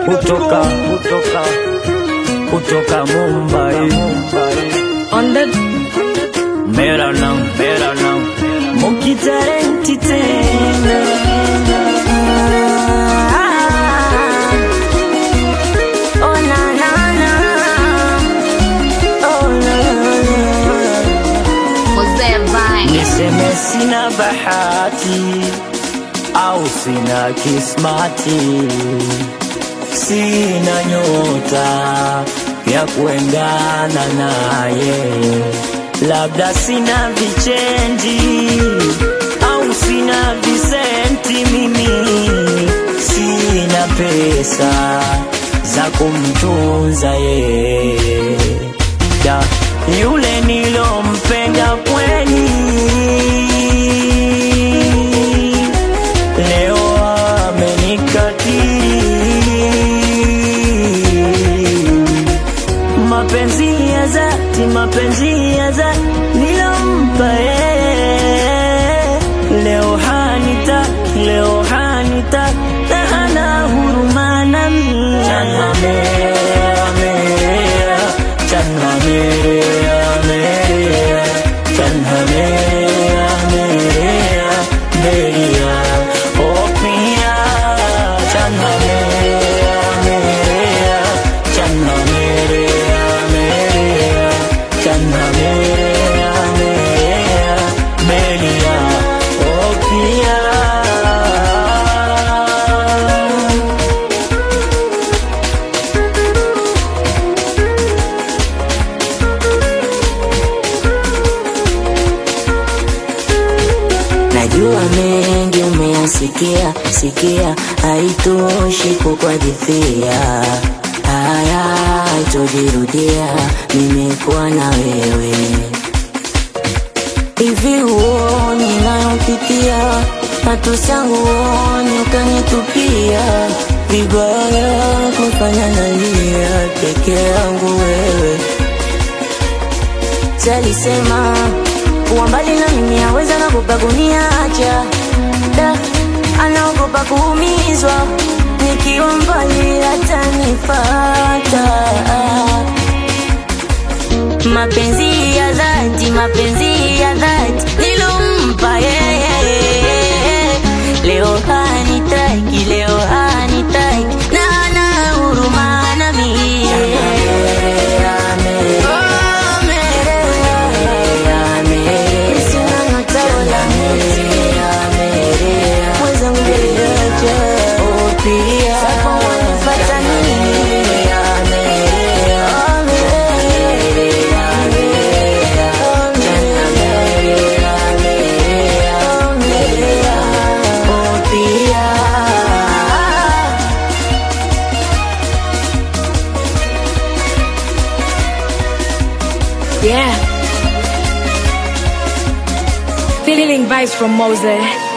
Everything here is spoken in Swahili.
kutoka kutoka kutoka Mumbai On the mera naam mera naam mukitarenti tena Oh na na na Oh na na Mzee Vine. niseme sina bahati au sina kismati sina nyota ya kuendana naye labda sina vichenji au sina visenti mimi sina pesa za kumtunza yeye da yule nilompenda kweli leo amenikatili mapenzi ya dhati mapenzi ya dhati nilompa yeye leo hanitaki leo hanitaki na hana huruma nami Channa merea, merea, channa merea, merea, channa merea, merea, merea, oh pia, channa merea, merea, channa merea, merea, channa merea, merea, merea, oh pia. Najua mengi umeyasikia sikia, haitoshi kukuhadithia haya, haitojirudia. Nimekuwa na wewe hivi, huoni nayopitia, matusi yangu huoni, ukanitupia vibaya, kufanya nalia peke yangu wewe Salisema kuwa mbali na mimi aweza nagopa kuniacha da, anaogopa kuumizwa nikiwa mbali atanifata. Mapenzi ya dhati, mapenzi ya dhati nilompa yeye, leo hanitaki, leo hanitaki na hana huruma nami. Oh, Merea. Sina nataola mwenzangu niache, oh, pia. Sasa wanifata nini? Oh, Merea. Oh, Merea. Oh, pia. Yeah. Feeling vibes from Mose.